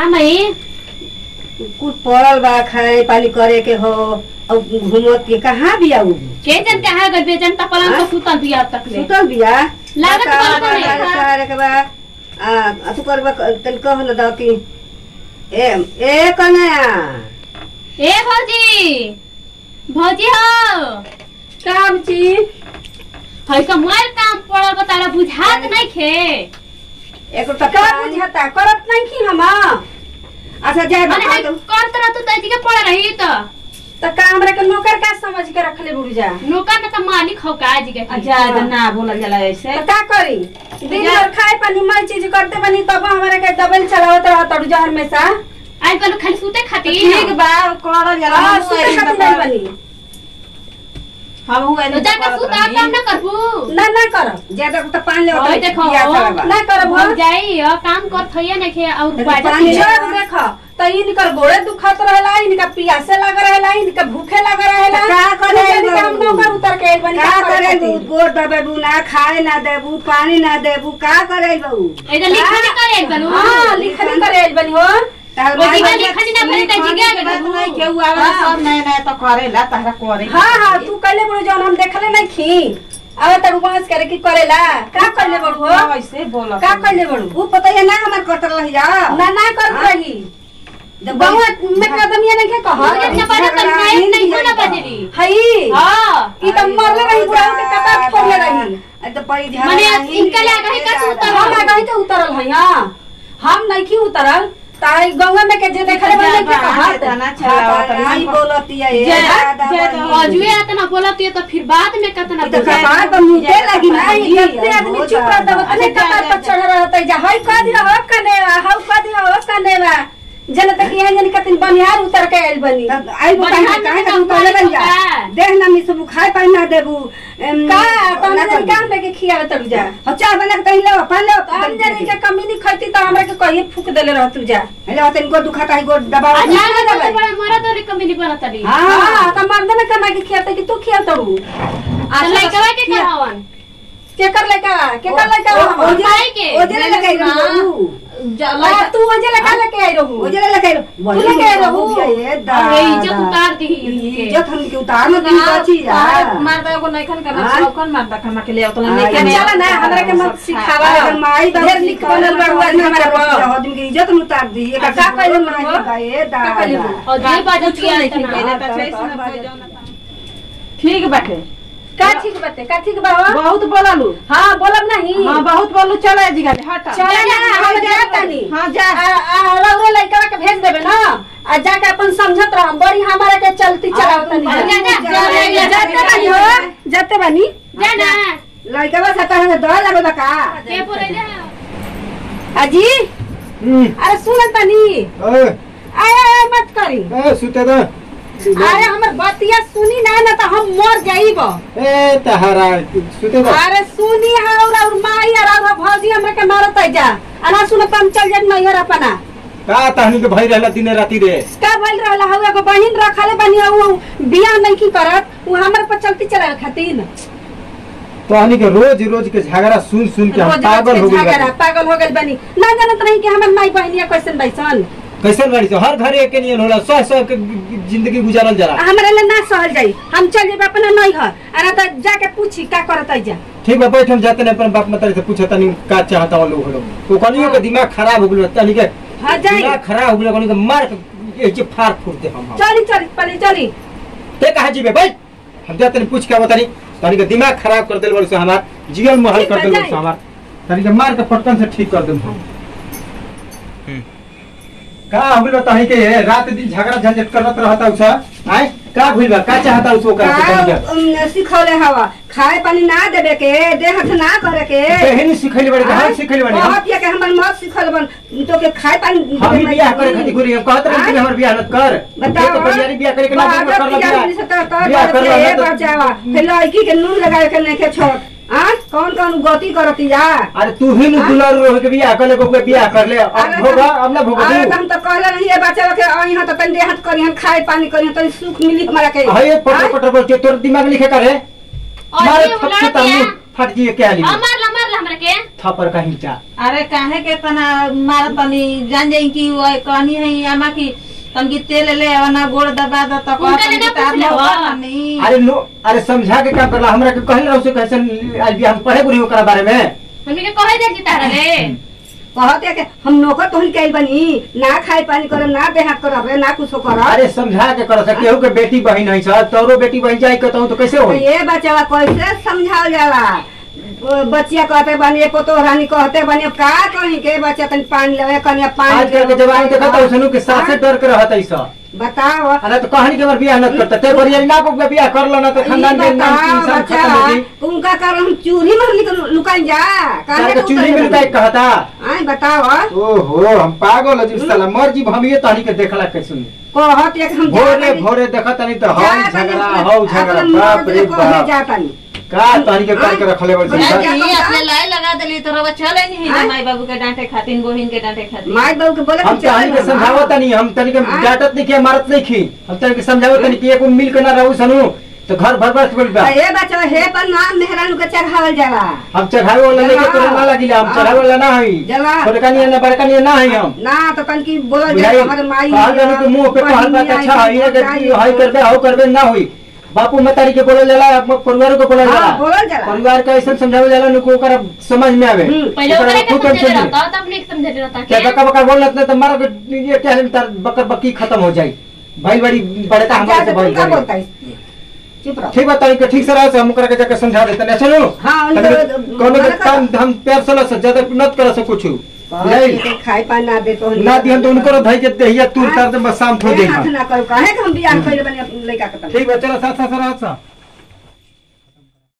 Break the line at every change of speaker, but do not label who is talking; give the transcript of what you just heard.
का मई
कुछ पड़ल बा खाए पानी करे के हो और घूमत के कहाँ भी आऊ
के जन कहा गए बेजन त पलंग
हाँ?
पर सुतल बिया अब तक ले
सुतल बिया
लागत
का-
बा
का-
नहीं,
का-
हाँ।
का- का- बा आ अथु करबा तन कह न द कि ए ए कन्या
ए भौजी भौजी हो
काम जी
है का मोर काम पड़ल बा तारा बुझात नहीं खे
एक तो
का बुझाता करत नहीं की हम
अच्छा जाए
माने है कर तरह तू तजी के पड़ रही तो
त का हमरा के नौकर का समझ के रखले बुढ़जा
नौकर न त मालिक हो का जी के
अच्छा तो ना बोला जाला ऐसे
त का करी दिन भर खाए पानी मर चीज करते बनी तब हमरा के दबल चलावत रह तड़ू जहर में सा
आज बनु खाली सूते खातिर
ठीक बा करल जाला
हां
हमहू
सुते
ऐसे
खातिर
बता-
नहीं बनी
हमहू
तो
ऐसे
जाके
करत
सूता
रही।
काम न करबू
ना ना कर
ज्यादा तो पानी ले
ओए देखो
ना करब
हो
हम
जाई हो काम कर थइए नहीं खे और
देखो,
बाजा
पानी
पी-
जब देख त इनकर गोड़े दुखत रहेला इनका पियासे लग रहेला इनका भूखे लग रहेला
त का करे
इनके
बाबू?
हम नौकर उतर के आइल बनी
का करे
खातिर?
गोड़ दबेबू ना खाए ना देबू पानी ना देबू का करे बहू
इधर लिखा नहीं करे बनु
हाँ लिखनी करे आइल बनी हो
तार
वो
माई
दिखा
बाप-
लिखा नहीं ना भरे तजी के
बात
बनु
नहीं केहू आवेला सब नया नया तो करेला तहरा करे
हाँ हाँ तू कैले बड़ू जौन हम देखले नहीं खी अब तड़ू बहस करे की करेला का कैले बड़ू हो
ऐसे बोला
का कैले बड़ू
ऊ पता है ना हमार कटल रही जा
ना ना करत
हाँ?
रही बहुआ में कदम ये नहीं के कह
और इतना बड़ा तो नहीं नहीं हो ना बजरी
हई
हां
ई त मरले रही बुढ़ा के कपाट फोड़ले रही
तो पड़ी ध्यान
मने
रही,
इनका लगा है का
दादा।
सूतल?
हम आगे तो उतरल है हां हम नहीं की उतरल ताई गंगा में के जे देखले बने के कहत
तना
हाँ,
चलावत
तो नहीं बोलती है ये
जय-
दादा
जय
बनी।
तो-
अजुए आतना बोलत है तो फिर बाद में कतना
ई तो
बोलत।
कपार पर मुझे लगी ना
नहीं जत्ते आदमी चुप रहता है अने कपार पर चढ़ रहता है जा हई का दिला हो कने हौ का दिला हो कने जन तक यहाँ जन कतिन बनिहार उतर के आइल बनी
तब आई वो
बढ़िया
कहे कहे
से
का तू पहले बन जा
का।
देख ना मी सब खाए पानी ना देबू एम,
का तहने
ना
जन
करी।
काम लेके खियावे तड़ू जा
हो चाय बना के तही ले पानी ले
हम जन के कमी नहीं खैती तो हमरा के कहिए फूक देले रह तू जा
हेले तन को दुखाता है को दबाव
आज जाने तो बड़ा मरद और कमी नहीं बनत तड़ी
हां
हां त मर्द ने कमा के खियाते कि तू खिया तड़ू
तो लइकवा के कहवन
के कर लेका के कर लेका
ओ-
हम
ओजे-
माई के।
ओजे लगाई रहू
आ, तू वजे लगा लेके आई रहू
ओजे लगाई रहू
तू लेके रहू।
ये
अरे इज्जत
दादा
उतार दी
इज्जत हम के उतार न दी बची जा
मारदा को नहीं खन करना
हाँ?
सब कौन मारदा खमा के ले उतना
हाँ,
नहीं
ये
चला ना हमरा के मत सिखावा
अगर माई बाप
ढेर लिख बनल बड़ू आज हमारा पर
आदमी के इज्जत न उतार दी एक
आ, का कइले
माई
बड़ू?
का ये
का कइले
दादा
बड़ू?
और जे बाजत किया
नहीं
इतना
पहले तो छे से ना कोई जाना ठीक बाटे
का ठीक बाते का ठीक बा हो?
बहुत बोललू
हां बोलब नहीं
हां बहुत बोलू चले जी गाली हटा
चले ना हम जा तनी
हां जा
आ आ रौरे लइका के भेज देबे ना आ जाके अपन समझत रह बड़ी हमारे के चलती चलाव तनी
हाँ, जा, जा,
जा,
जा, जा,
जाते बनी हो जाते बनी
जा ना
लड़का बस आता है दवा लगे बका
के पुरे जा
अजी
हम्म,
अरे सुन तनी
ए,
आय आय मत करी
ए, सुते दे
अरे हमर बतिया सुनी ना ना तो हम मर जाइब
ए तहारा सुते दे
अरे सुनी और और माई और और भौजी हमरा के मारत है जा अना सुन हम चल जात नैहर अपना
का तहनी के भई रहला दिन राती रे
का भइल रहला हउ एगो बहिन रखले बनी हउ बियाह नहीं की करत उ हमर पर चलती चलावे खातिर
तहनी के रोज रोज के झगड़ा सुन सुन के हम
रोज
पागल हो
रोज के
गइल
झगड़ा पागल हो गइल बनी ना जानत नहीं कि हमर माई बहिनिया कैसन बैसन
कैसे बाड़ी से हर घर एक नियन होला सह सह के जिंदगी गुजारल जरा
हमरा ले ना सहल जाई हम चल जेब अपना नैहर अरे तो जाके पूछी का करत है जा
ठीक बा बैठ हम जाते नहीं अपन बाप मतारी से पूछे तनी का चाहता वो लोग लोग तो कनियो के दिमाग खराब हो गेल तनी के
हाँ जाई
दिमाग खराब हो गेल कनियो के मार के ये फाड़ फूट दे हम हम।
चली चली पहले चली
ते कहा जीबे बैठ हम जाते नहीं पूछ के बतानी तनी के दिमाग खराब कर देल बड़ से हमार जीवन महल
ठीक
कर
बा,
देल बड़
जाई।
से हमार तनी के मार के फटकन से ठीक कर देम हम का होइल तही के रात दिन झगड़ा झंझट करत रहता उसा आय का भइल बा का चाहता उसो का
का सिखौले हवा खाए पानी ना देबे के देह हाथ ना करे के
केहनी सिखैले बड़ी हम सिखैले बड़ी हम
बहुत ये के हमर मत सिखल बन तो के खाए पानी
हम ही बियाह करे खातिर गुरी हम कहत रही कि हमर बियाह मत कर
बताओ
तो परिवारी बियाह करे के ना
बाहर
कर ला
बियाह
बियाह
से तो तो
बियाह कर ला
ए
तो-
बचावा फिर लड़की के नून लगावे के नहीं के छोड़ आ कौन कौन गति करती जा
अरे तू ही नु दुलार रह के बियाह कर ले को बियाह कर ले अब
अरे
भोगा अब ना भोगा
अरे
तू
तो हम तो कहले नहीं ये बच्चा के आई हां तो तन देह हाथ करी हम खाए पानी करी तन सुख मिली हमारा के
हाय पटर पटर बोल के तोर दिमाग लिखे करे
और
मारे
ये
थप
उलट
से तानी
दिया
फट जी के आली
हाँ मारला मारला हमरा के
थप्पड़ का हिंचा
अरे काहे के तना मार तनी जान जाई कि वो कहनी है आमा की तनकी तेल ले आवना गोड़ दबा द त
उनका ले ना पूछले हो।
नहीं
अरे नो अरे समझा के काम करला हमरा के कहल रहो से कैसे आज भी हम पढ़े बुरी ओकरा बारे में
हमनी के कहे दे जी तारा रे
कहते कि हम नौकर तोहन के आइल बनी ना खाए पानी करब ना देहात करब रे ना कुछो करब
अरे समझा के कर सके केहू के बेटी बहन है सर तोरो बेटी बहन जाई कहता तो कैसे
तो
हो
ये बच्चा कैसे समझाओ जाला वो बच्चिया कहते बनी पोतो रानी कहते बनी का कहीं के बच्चा तनी पानी लेवे कनिया पानी
आजकल के जवान देखा तो उसनु के साथ से डर के रहत है सब
बताओ
अरे तो कहानी के बार बियाह न करता ते बरिया ना को बियाह कर लो ना तो खानदान के नाम की इंसान खत्म हो गई
उनका कारण हम चूरी में निकल लुकाई जा
तारे के चूल्ही में लुकाई कहता
आई बताओ
ओहो हम पागल हो जी साला मर जी हम ये तहनी के देखला के सुन
कहत एक हम
भोरे भोरे देखत नहीं तो हौ झगड़ा हौ झगड़ा बाप रे बाप
जाता
का तहनी के कर के रखले बड़
क्या
जी
नहीं
कहता?
अपने लाई लगा देली तो रवा चले नहीं
हाँ?
है माई बाबू के डांटे खातिर बहिन के डांटे खातिर
माई बाबू के बोले
हम तहनी के समझावत नहीं हम तहनी के
हाँ?
डांटत नहीं के मारत नहीं खी हम तहनी के समझावत नहीं कि एक मिल के ना रहू सनु तो घर भर भर बोल बा
हे बच्चा हे पर नाम मेहरान के चढ़ावल जाला
हम चढ़ावे वाला लेके तोरे ना लगिला हम
हाँ।
चढ़ावे वाला ना हई
जला।
छोटका नहीं है ना बड़का नहीं है ना हई हम
ना तो तन की बोलल
बुझाई
जाला हमारे माई
कहल जाने के मुंह पे कहल बात अच्छा है ये कि हई करबे हो करबे ना हुई बापू मतारी के बोलल जाला अपने परिवार को बोलल
हाँ,
जाला
बोलल जाला।
परिवार के ऐसा समझावे जाला नु को ओकरा समझ में आवे
हम्म,
पहले
ओकरा
ओकरे के
खुद हम
समझे
समझी।
रहता तब अपने के समझे रहता
क्या
के
बका बका बोलत नहीं तो मारो के ये क्या है तार बकर बकी खत्म हो जाई भाई बड़ी बड़का हमारे से भाई
क्या
बड़ी
बोलता है चुप रहो
ठीक बता के ठीक से रहो से हम ओकरा के जाके समझा देते हैं सुनो
हाँ, उनको-
तनिक कोनो के
मना
काम हम प्यार से से ज्यादा मत करो से कुछ बुझाई
खाए पानी ना दे तो
ना दिहन तो उनको धई के देहिया तूर कर दे बस शाम थोड़ी देर
हाथ
में
ना करो काहे कि हम बियाह कइले बनी अपन लइका के तन
ठीक बा चलो साथ साथ रहो सा